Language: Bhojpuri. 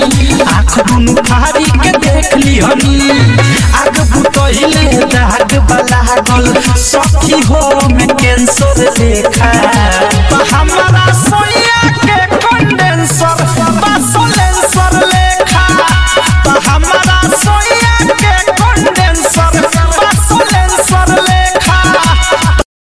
आँख दुनु फाड़ी के देख लिहनी आग बुतहिले दाग बला गल सखी हो में कैंसर देखा तो हमारा